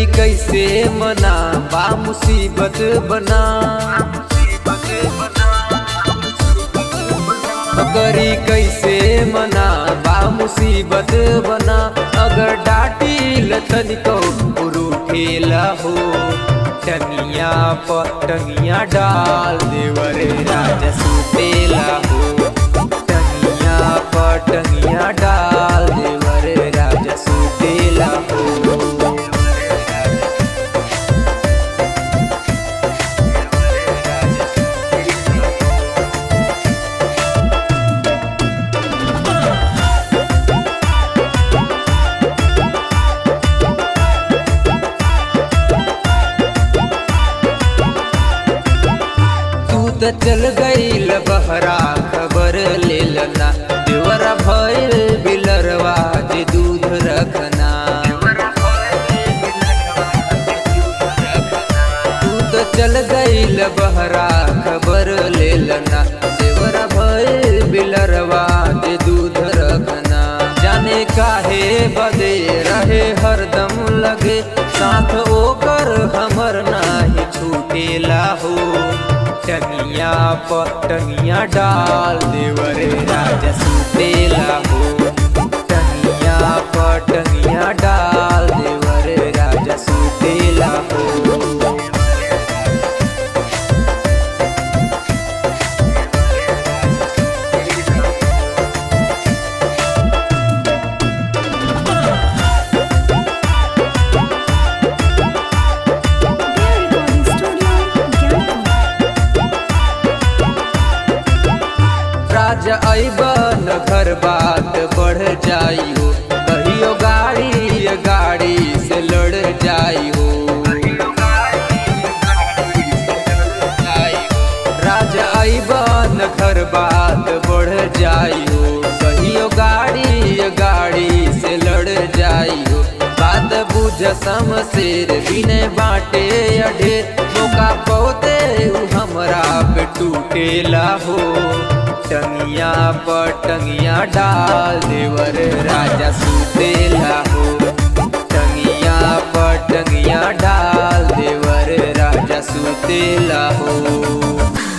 कैसे मना बा मुसीबत बना करी कैसे मना बा मुसीबत बना अगर डाटी लथन को उरूठेला हो टनिया पर टनिया डाल देवरे राजा सुतेला हो टनिया पर टनिया डाल देवरे राजा सुतेला हो तू त चल गईल बहरा खबर ले लना देवरा भइल बिलरवा जे दूध रखना तू त चल गईल बहरा खबर ले लना देवरा भइल बिलरवा जे दूध रखना जाने काहे बदे रहे हरदम लगे साथ ओकर हमर नाही छूटेला हो टनिया पर टनिया डाल देवरे राजा सुतेला हो टनिया पर टनिया डाल देवरे राजा सुतेला हो Their recording studio, Gangtok. राजा अबन घर बात बढ़ जाई हो कहियो गाड़ी गाड़ी से लड़ जाई हो राजा अबन घर बात बढ़ जाई हो कहियो गाड़ी गाड़ी से लड़ जाई हो बात बुझ समशेर बिने बाटे अढे मौका पौते उ हमरा पे टूटेला हो टंगिया पर टंगिया डाल देवर राजा सुतेला हो टंगिया पर टंगिया डाल देवर राजा सुतेला हो